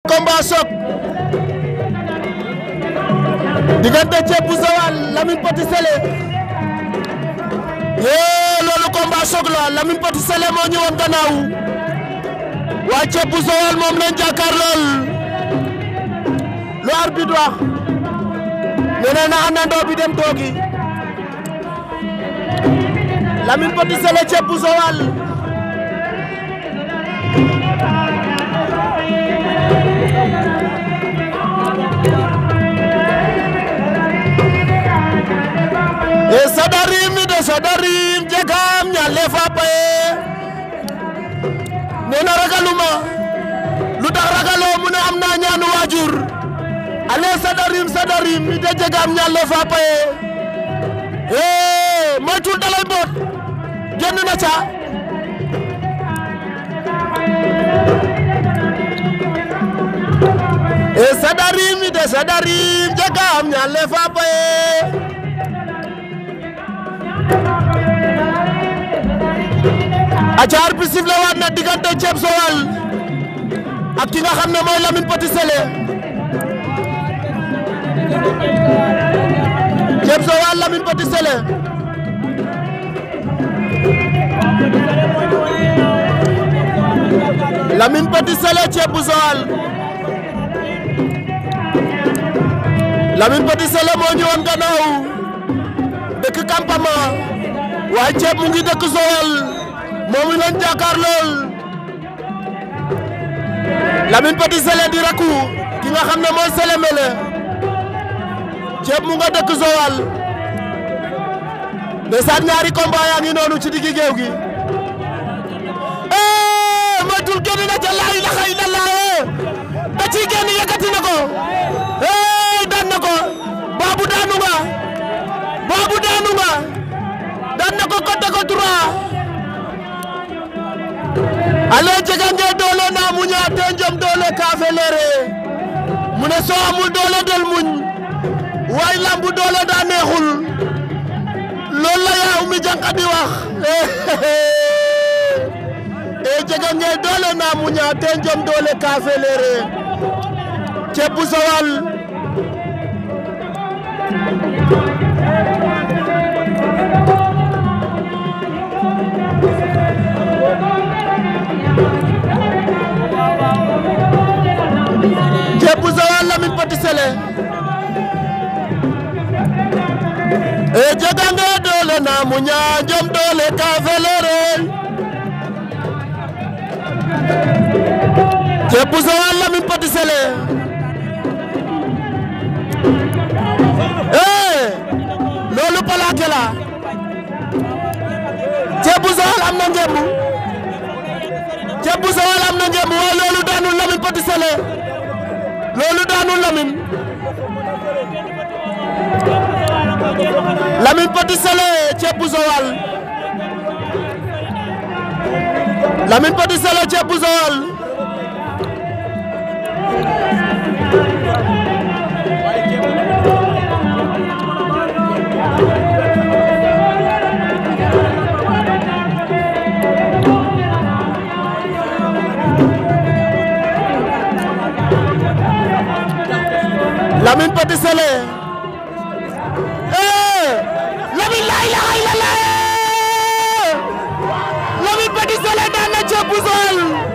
combat choc diggante Thieb bu Joal Lamine Petit Sélé yee loolu combat choc la Lamine Petit Sélé moo ñëwoon gannaaw waa Thieb bu Joal moom lañ jàkkaar lool lu arbitre wax nee na àndandoo bi dem toogi Lamine Petit Sélé Thieb bu Joal e sadarim mi de sadarim jegam ñalle fa paye nena ragaluma lu tax ragaloo mu ne am naa ñaanu waajur ale sadarim sadarim mi de jegam ñalle fa paye e moytul dalay boot génn na ca e sadarim mi de sadarim jegam ñalle fa paye acaar bi sifle waat na diggante Thieb Joal ak ki nga xam ne mooy Lamine Petit Sélé Thieb Joal Lamine Petit Sélé Lamine Petit Sélé Thieb bu Joal Lamine Petit Sélé moo ñëwoon gannaaw dëkk campement waaye Thieb mu ngi dëkk Joal moom lañ jàkkaar lool Lamine Petit Sélé di rakku ki nga xam ne mooy Sélé Mélé Thieb mu nga dëkk Joal ndeysaan ñaari combat yaa ngi noonu ci diggi géew gi eh moytul génn na ca laa ilaha illallah da ciy génn yëkkati na ko eh daan na ko baabu daanu nga baabu daanu nga daan na ko côté ko droit ale jegange doole na muña te njom doole ka felere mu ne soo amul doole del muñ waay lambu doole daa neexul loolu la yaa umi jànqa di wax e jegange doole na muña te njom doole ka felere Thieb bu Joal Thieb bu Joal Lamine Petit Sélé e jegange doole na muña jom doole ka felere Thieb bu Joal Lamine Petit Sélé eh loolu plaqué la Thieb bu Joal am na ngembu Thieb bu Joal am na ngembu waaye loolu daanul Lamine Petit Sélé loolu daanul Lamine Lamine Petit Sélé Thieb bu Joal Lamine Petit Sélé Thieb bu Joal Lamine Petit Sélé eh Lamine la ilaha illallah Lamine Petit Sélé daan na Thieb bu Joal